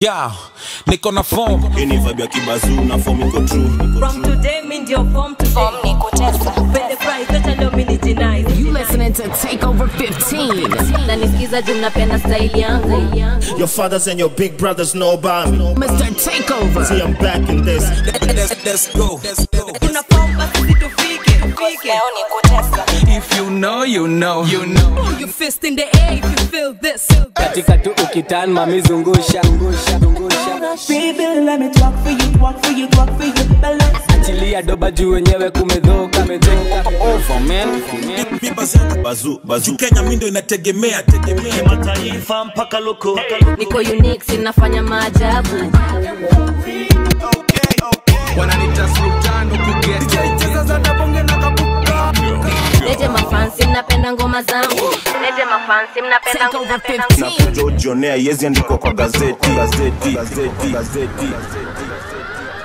Yeah, niko na form Hii ni vibe ya kibazu na form iko true. From today, mi ndio form today. Form ni kutesa. Pende price, acha leo mi nijinai. You listening to Takeover 15. Na nisikiza juu napenda style yangu. Your fathers and your big brothers know about me. Mr. Takeover. See, I'm back in this. let's, let's go Kuna form basi situfike. Fike. Leo ni kutesa. if you know you know you know Put your fist in the air if you feel this. katika tu ukitan mamizungusha Baby, let me talk for you, talk for you, talk for you. Balance. achilia doba juu wenyewe kumedhoka medhoka over man Bazu, bazu. kenya mindo inategemea tegemea mataifa mpaka loko Niko unique, sinafanya maajabu. wananita sultano Leje mafansi, mnapenda ngoma zangu. Leje mafansi, mnapenda ngoma Takeover zangu. 15. Kuja ujionea yezi andikwa kwa gazeti gazeti gazeti gazeti